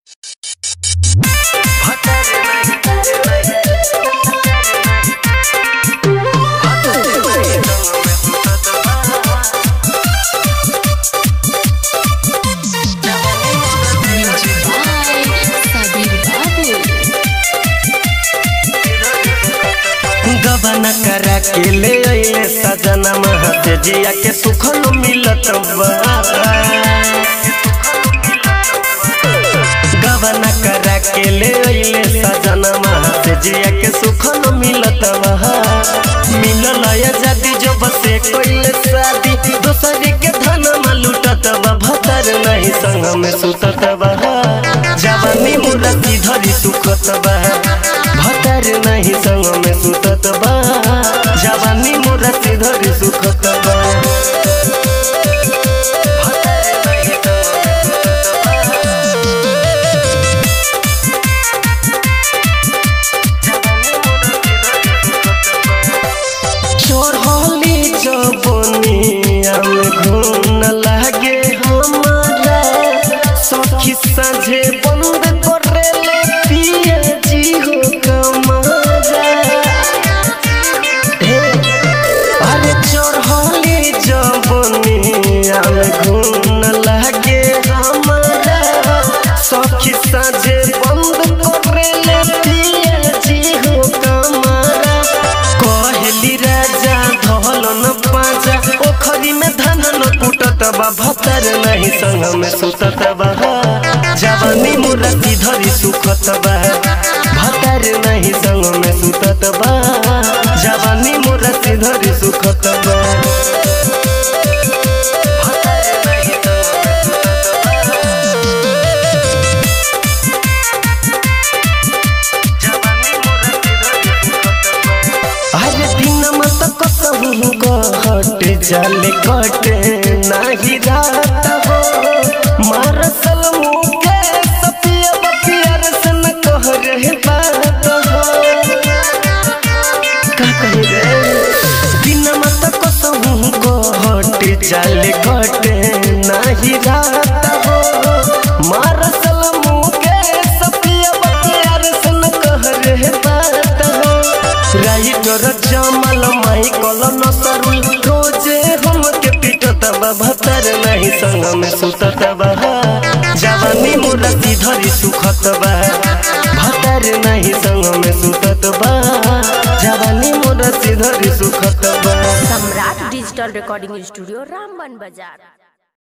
गबना करा के ले अइले सजना महत जिया के सुख न मिलत बा गबना करा के ले अइले सजना महत जिया के सुख न मिलत बा मिलल या जदी जो बसे कोइले शादी दोसरी के धन में लुटत बा भतर नहीं संग में सुतत बा जवानी मुरती धरी सुखत बा भतर नहीं संग में सुतत बा जवानी मुरती धरी सुखत बा चढ़ली जबनिया में घून लागे हमारा सखी साझे बंद करेले पिया जी हो कमारा हे, अरे चढ़ली जबनिया में घून लागे हमारा सखी साझे बंद करेले पिया जी हो कमारा कहली राजा धल न पाजा ओखरी में धान न कुटत बा भतर नहीं संग में सुतत बा जवानी मुरती धरी सुखत बा भतर नहीं संग में सुतत बा जवानी मुरती धरी सुखत बा अरे दिन मत कसहु कहट जाले कटे नाही रात हो मारसल मुके सपिया बपियर से न कह रहे बात हो का कही रे दिन मत कसहु कहट जाले कटे नाही रात हो मारसल मुके सपिया बपियर से न कह रहे बात हो राइटर जमल माइकल नसरुल रोजे हम के पिटत बा भतर नहीं संग में सुतत बा जवानी मुरती धरी सुखत बा भतर नहीं संग में सुतत बा जवानी मुरती धरी सुखत बा Samrat digital recording studio Ramban बाजार